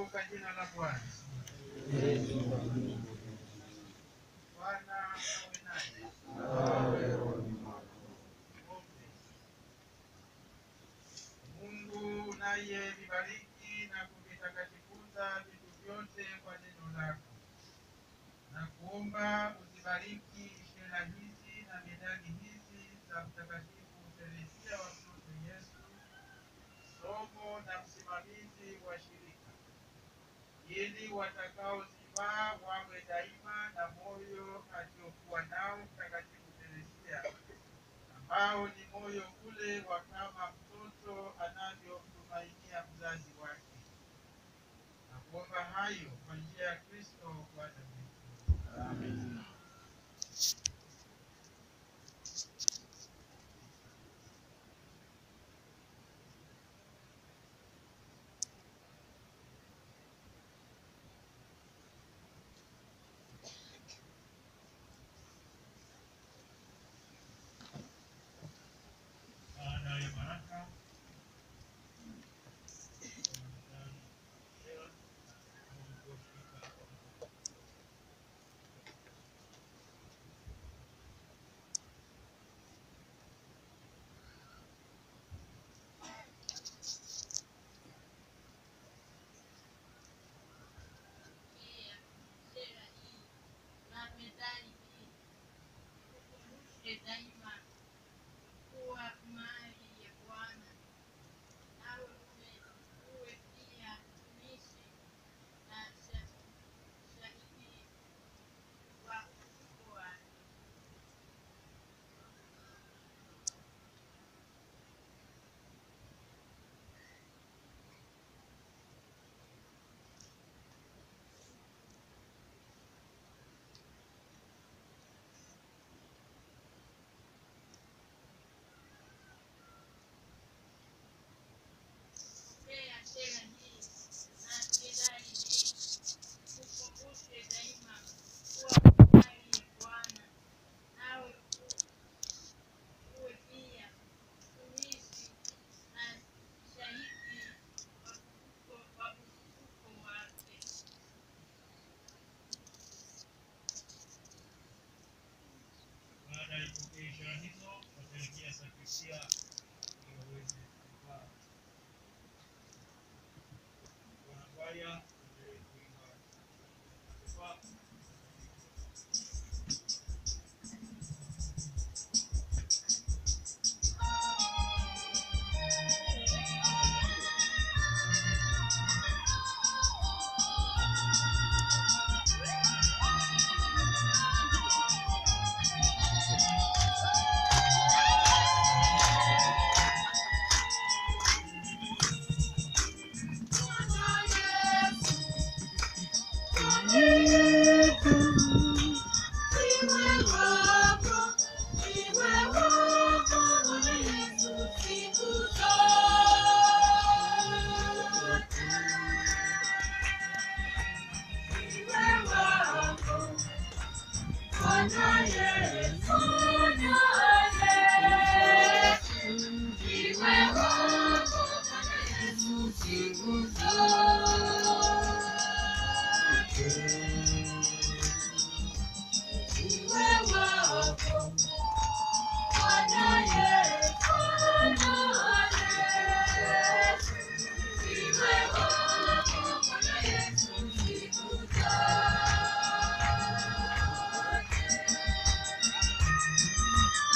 kwa jina la Bwana. Bwana awe nanyi. Ombi. Mungu unayevibariki na kuvitakatifuza vitu vyote kwa neno lako, na kuomba uzibariki shela hizi na medali hizi za Mtakatifu Teresia wa mtoto Yesu, somo na msimamizi wa shirika, ili watakaozivaa wawe daima na moyo aliokuwa nao Mtakatifu Teresia ambao ni moyo ule wa kama mtoto anavyomtumainia mzazi wake. Na kuomba hayo kwa njia ya Kristo Bwana wetu. Baada ya baraka Pia shera hii na medali hii ukumbushe daima kuwa mali ya Bwana, nawe uwe uwe pia mtumishi na sha- shahidi wa ufufuo wake. Pokea shera hii na medali hii, ukumbushe daima kuwa mali ya Bwana, nawe u- uwe pia mtumishi na shahidi wa ufufuo wa ufufuo wake. Baada ya kupokea ishara hizo, wataelekea sakristia ili waweze kuvaa. Wanakwaya waendelee kuimba kuvaa. Thank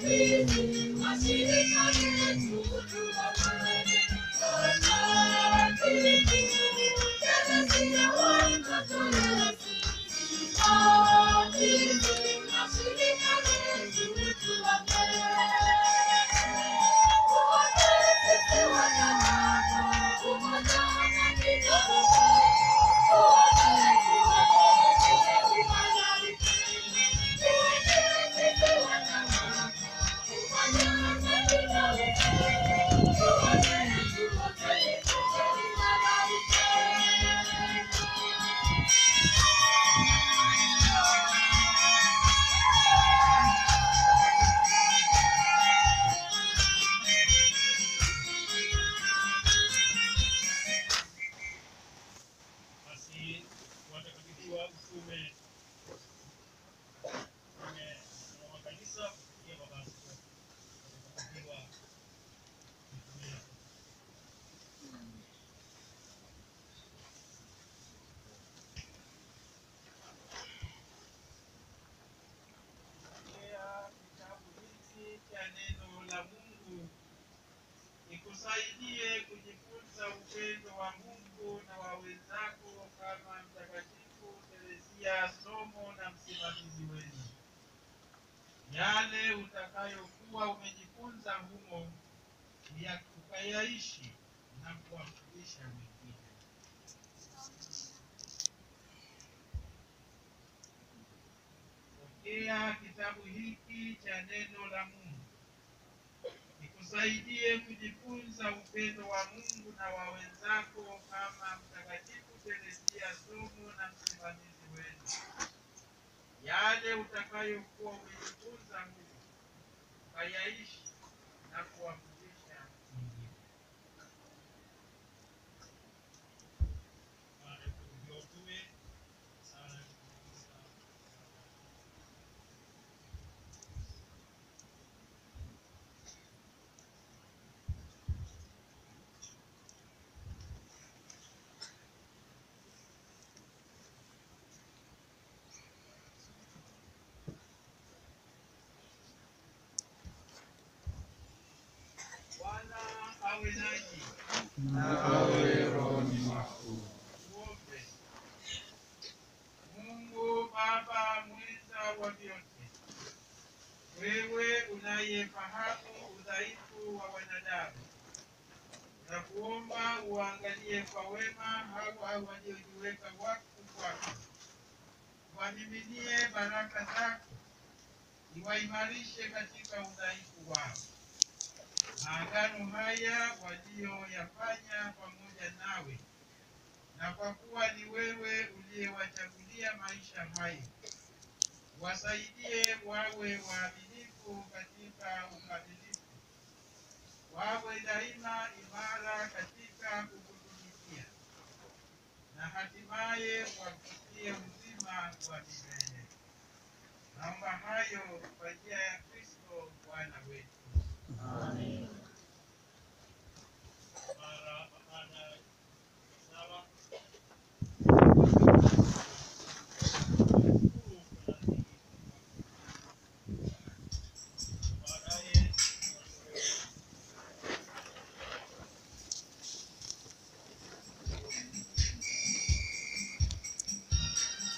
Basi watakatifu wa mtume mtume wa kanisa pia baba askofu watakatifiwa mitume Pokea kitabu hiki cha neno la Mungu ikusaidie kujifunza upendo wa Mungu na wa wenzako kama Mtakatifu Teresia somo na msimamizi wenu. Yale utakayokuwa umejifunza humo ya ukayaishi na kuwafundisha wengine. Pokea kitabu hiki cha neno la Mungu ikusaidie kujifunza upendo wa Mungu na wa wenzako kama Mtakatifu Teresia somo na msimamizi wenu. Yale utakayokuwa umejifunza huko ukayaishi na kuwafundisha wengine. Baada ya kuhubiriwa utume, sala ya kutikisa Bwana awe nanyi. nawe rohoni mwako. Tuombe. Mungu Baba mweza wa vyote, wewe unayefahamu udhaifu wa wanadamu, na kuomba uangalie kwa wema hawa waliojiweka wakfu kwako, wamiminie baraka zako, iwaimarishe katika udhaifu wao maagano haya walioyafanya pamoja nawe, na kwa kuwa ni wewe uliyewachagulia maisha hayo, wasaidie wawe waaminifu katika ukamilifu, wawe daima imara katika kukutumikia, na hatimaye wafikie uzima wa milele. Naomba hayo kwa njia ya Kristo Bwana wetu. Amen.